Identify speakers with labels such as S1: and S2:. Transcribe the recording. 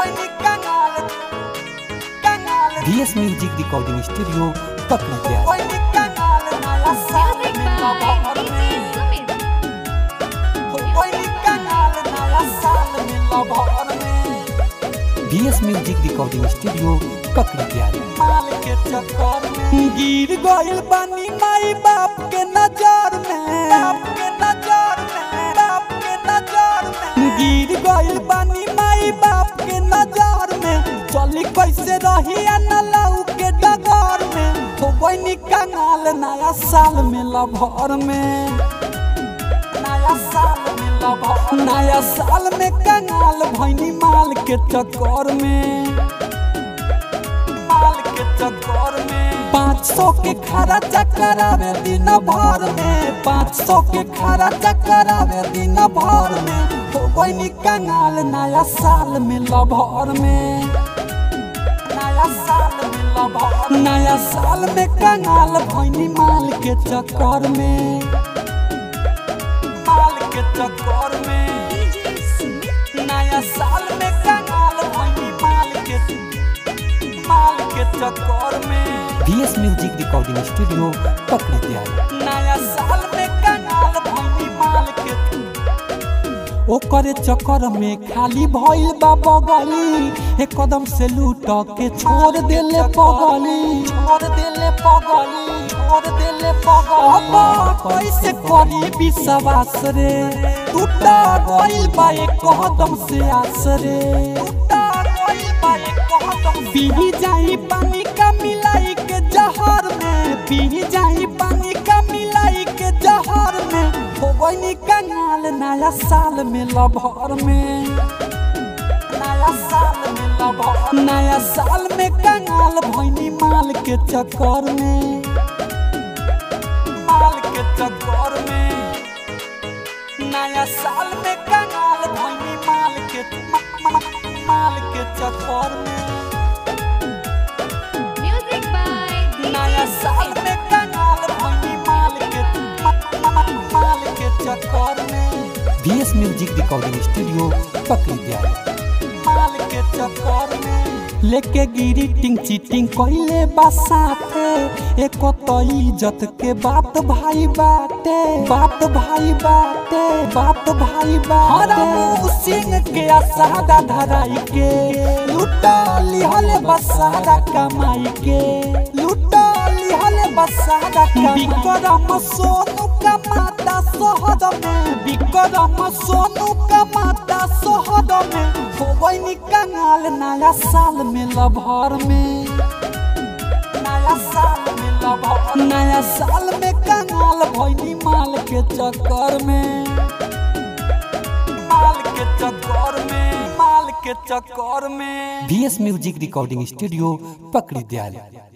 S1: BS music recording studio पकड़ी प्यार
S2: Music by DJ Sumit.
S1: BS music recording studio पकड़ी प्यार
S3: गिर गइल बानी माई बाप के नजर में बाप के नजर में बाप के नजर में गिर गइल बानी माई बाप के नजर में चली कैसे रही न लऊ के डगर में हो बनी कंगाल नया साल में लभर में नया साल में लभर नया साल में कंगाल भैनी माल के चक्कर में माल के चक्कर में पाँच सौ के खरा चक्कर आवे दिन भर में पाँच सौ के खरा चक्कर आवे दिन भर में हो बनी कंगाल नया साल में लभर में नया साल में लभर नया साल में कंगाल भैनी माल के चक्कर में माल के चक्कर में
S2: DJ Sumit.
S3: नया साल में कंगाल भैनी माल के माल के चक्कर में
S1: बीएस म्यूजिक रिकॉर्डिंग स्टूडियो पकड़ी प्यार
S3: नया साल में कंगाल भैनी माल के ओकरे चक्कर में खाली भइल बा बगली एक कदम से लूट के छोड़ देले पगली छोड़ देले पगली छोड़ देले पगली अब कैसे करी विश्वास रे टूटा गइल बा एक कदम से आस रे टूटा गइल बा एक कदम पी जाई पानी का मिलाई के जहर में पी जाई पानी का मिलाई के जहर में हो गई कंगाल नया साल में लभर में नया साल में लभर नया साल में कंगाल भैनी माल के चक्कर में माल के चक्कर में नया साल में कंगाल भैनी माल के मा- मा- माल के चक्कर में
S2: Music by
S3: नया
S2: DJ
S3: साल
S2: Sumit.
S3: में कंगाल भैनी माल के मा- मा- माल के चक्कर में
S1: बीएस म्यूजिक रिकॉर्डिंग स्टूडियो पकड़ी प्यार
S3: माल के चक्कर में लेके गिरी टिंग चीटिंग कइले बसाते एको तो इज्जत के बात भाई बाटे बात भाई बाटे बात भाई बाटे सिंह के आसादा धराई के लुटा लिहल बसादा कमाई के लुटा लिहल बसादा बिक्रम सोनू कमाता शहर में बिक्रम सोनू कमाता शहर में हो गई कंगाल नया साल में लभर में नया साल में लभर नया साल में कंगाल भैनी माल के चक्कर में माल के चक्कर में माल के चक्कर में
S1: बीएस म्यूजिक रिकॉर्डिंग स्टूडियो पकड़ी प्यार